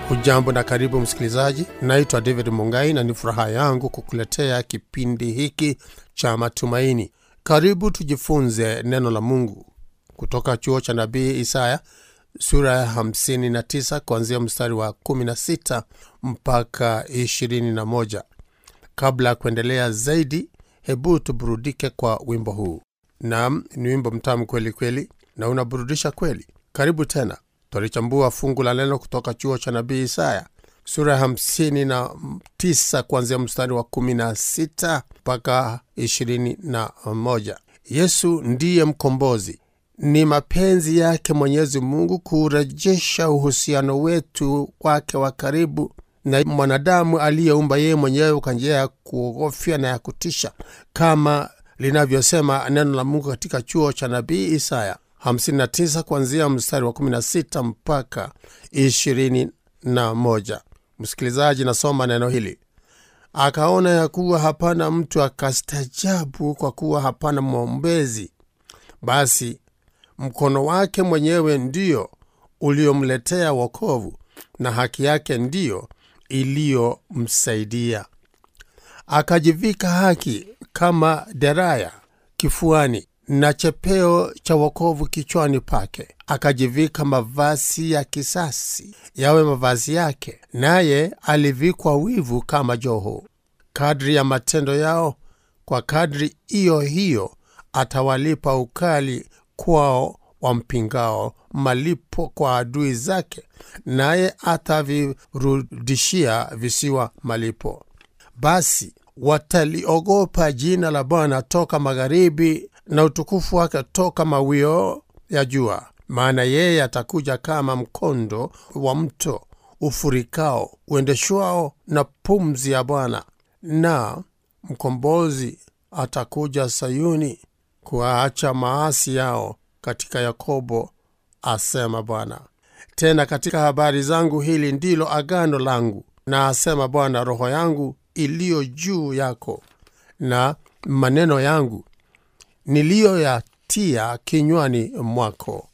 hujambo na karibu msikilizaji naitwa david mungai na ni furaha yangu kukuletea kipindi hiki cha matumaini karibu tujifunze neno la mungu kutoka chuo cha nabii isaya sura ya 59 kuanzia mstari wa 16 mpaka 21 kabla ya kuendelea zaidi hebu tuburudike kwa wimbo huu nam ni wimbo mtamu kweli kweli na unaburudisha kweli karibu tena twalichambua fungu la neno kutoka chuo cha nabii isaya sura ya hamsini na tisa kuanzia mstari wa kumi na sita mpaka ishirini na moja yesu ndiye mkombozi ni mapenzi yake mwenyezi mungu kurejesha uhusiano wetu kwake wa karibu na mwanadamu aliyeumba yeye mwenyewe kwa njia ya kuogofya na ya kutisha kama linavyosema neno la mungu katika chuo cha nabii isaya 59 kuanzia mstari wa 16 mpaka 21 msikilizaji nasoma neno hili akaona ya kuwa hapana mtu akastajabu kwa kuwa hapana mwombezi basi mkono wake mwenyewe ndiyo uliomletea wokovu na haki yake ndiyo iliyomsaidia akajivika haki kama deraya kifuani na chepeo cha wokovu kichwani pake akajivika mavazi ya kisasi yawe mavazi yake naye alivikwa wivu kama joho kadri ya matendo yao kwa kadri hiyo hiyo atawalipa ukali kwao wampingao malipo kwa adui zake naye atavirudishia visiwa malipo basi wataliogopa jina la bwana toka magharibi na utukufu wake toka mawio ya jua maana yeye atakuja kama mkondo wa mto ufurikao uendeshwao na pumzi ya bwana na mkombozi atakuja sayuni kuwaacha maasi yao katika yakobo asema bwana tena katika habari zangu hili ndilo agano langu na asema bwana roho yangu iliyo juu yako na maneno yangu niliyoyatia kinywani mwako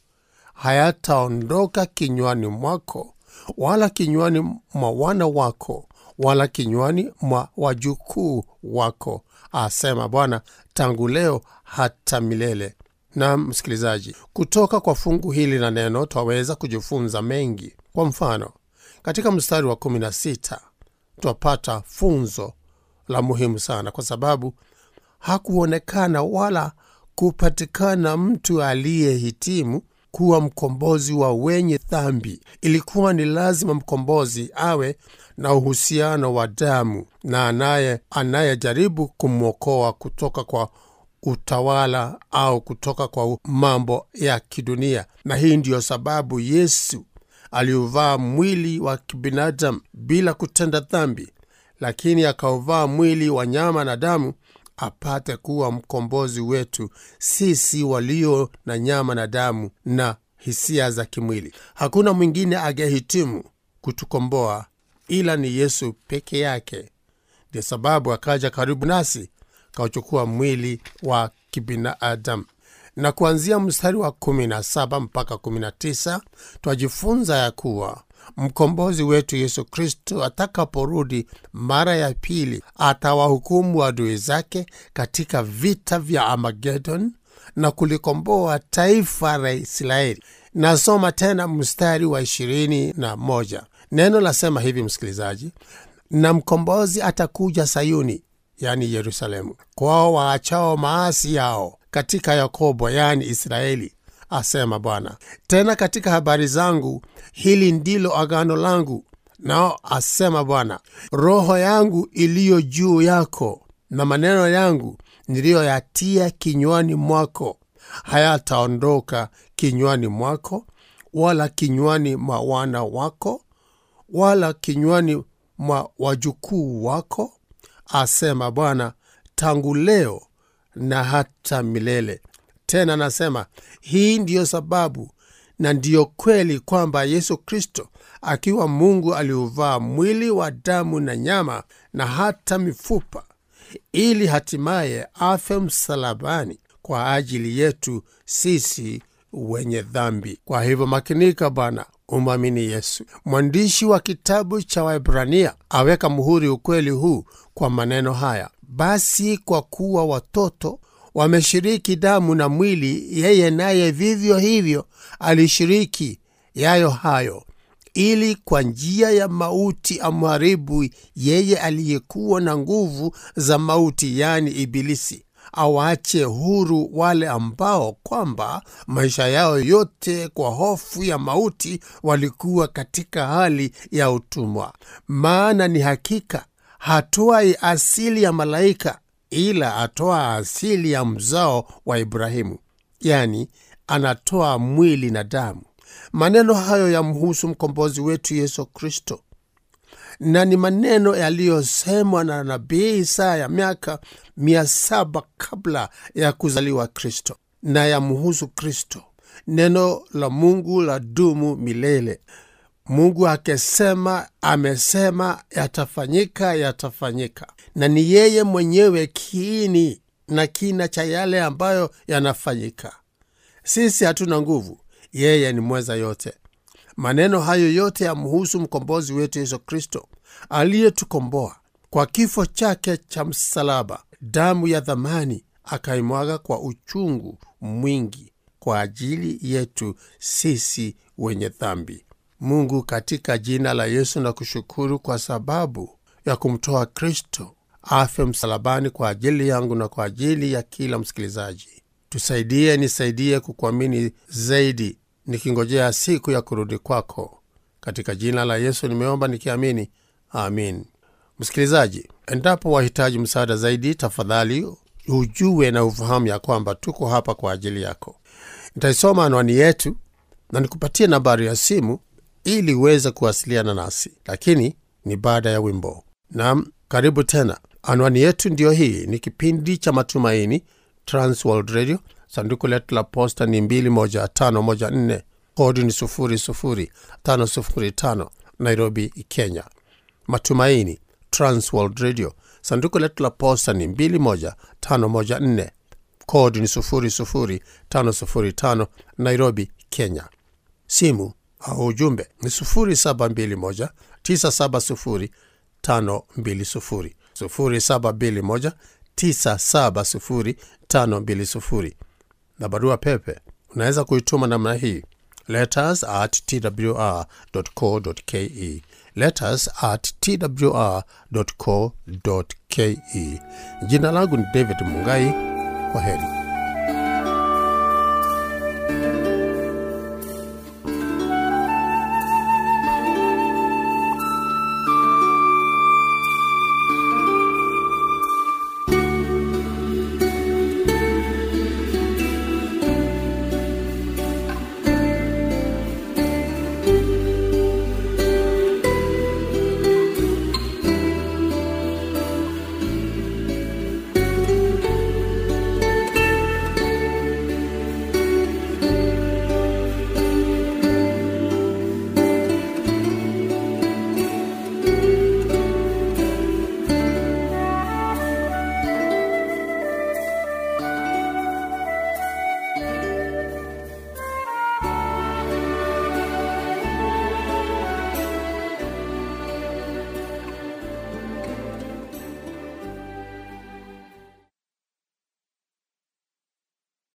hayataondoka kinywani mwako wala kinywani mwa wana wako wala kinywani mwa wajukuu wako asema bwana tangu leo hata milele na msikilizaji kutoka kwa fungu hili la neno twaweza kujifunza mengi kwa mfano katika mstari wa 16 twapata funzo la muhimu sana kwa sababu hakuonekana wala kupatikana mtu aliyehitimu kuwa mkombozi wa wenye dhambi ilikuwa ni lazima mkombozi awe na uhusiano wa damu na anaye anayejaribu kumwokoa kutoka kwa utawala au kutoka kwa mambo ya kidunia na hii ndiyo sababu yesu aliuvaa mwili wa kibinadamu bila kutenda dhambi lakini akauvaa mwili wa nyama na damu apate kuwa mkombozi wetu sisi walio na nyama na damu na hisia za kimwili hakuna mwingine agehitimu kutukomboa ila ni yesu peke yake ndio sababu akaja karibu nasi kauchukua mwili wa kibinadamu na kuanzia mstari wa 17 mpaka 19 twajifunza ya kuwa mkombozi wetu yesu kristo atakaporudi mara ya pili atawahukumu adui zake katika vita vya amagedon na kulikomboa taifa la israeli nasoma tena mstari wa ishirini na moja neno lasema hivi msikilizaji na mkombozi atakuja sayuni yani yerusalemu kwao waachao maasi yao katika yakobo yani israeli asema bwana tena katika habari zangu hili ndilo agano langu nao asema bwana roho yangu iliyo juu yako na maneno yangu niliyoyatia kinywani mwako hayataondoka kinywani mwako wala kinywani mwa wana wako wala kinywani mwa wajukuu wako asema bwana tangu leo na hata milele tena nasema hii ndiyo sababu na ndiyo kweli kwamba yesu kristo akiwa mungu aliuvaa mwili wa damu na nyama na hata mifupa ili hatimaye afe msalabani kwa ajili yetu sisi wenye dhambi kwa hivyo makinika bwana umwamini Yesu. Mwandishi wa kitabu cha Waebrania aweka muhuri ukweli huu kwa maneno haya: basi kwa kuwa watoto wameshiriki damu na mwili, yeye naye vivyo hivyo alishiriki yayo hayo, ili kwa njia ya mauti amharibu yeye aliyekuwa na nguvu za mauti, yaani Ibilisi, awaache huru wale ambao kwamba maisha yao yote kwa hofu ya mauti walikuwa katika hali ya utumwa. Maana ni hakika hatwai asili ya malaika, ila atoa asili ya mzao wa Ibrahimu, yani anatoa mwili na damu. Maneno hayo yamhusu mkombozi wetu Yesu Kristo, na ni maneno yaliyosemwa na nabii Isaya miaka mia saba kabla ya kuzaliwa Kristo, na yamhusu Kristo. Neno la Mungu la dumu milele. Mungu akisema, amesema, yatafanyika, yatafanyika, na ni yeye mwenyewe kiini na kina cha yale ambayo yanafanyika. Sisi hatuna nguvu, yeye ni mweza yote. Maneno hayo yote yamhusu mkombozi wetu Yesu Kristo aliyetukomboa kwa kifo chake cha msalaba, damu ya dhamani akaimwaga kwa uchungu mwingi kwa ajili yetu sisi wenye dhambi. Mungu, katika jina la Yesu na kushukuru kwa sababu ya kumtoa Kristo afe msalabani kwa ajili yangu na kwa ajili ya kila msikilizaji. Tusaidie, nisaidie kukuamini zaidi, nikingojea siku ya kurudi kwako. Katika jina la Yesu nimeomba nikiamini, amin. Msikilizaji, endapo wahitaji msaada zaidi, tafadhali ujue na ufahamu ya kwamba tuko hapa kwa ajili yako. Nitaisoma anwani yetu na nikupatie nambari ya simu ili uweze kuwasiliana nasi, lakini ni baada ya wimbo. Nam, karibu tena. Anwani yetu ndiyo hii, ni kipindi cha Matumaini, Transworld Radio. Sanduku letu la posta ni 21514 kodi ni 00505 Nairobi, Kenya. Matumaini, Transworld Radio. Sanduku letu la posta ni 21514 kodi ni 00505 Nairobi, Kenya. Simu au ujumbe ni 0721 970 520 0721 970 520 na barua pepe unaweza kuituma namna hii letters at twr.co.ke letters at twr.co.ke. Jina langu ni David Mungai. Kwa heri.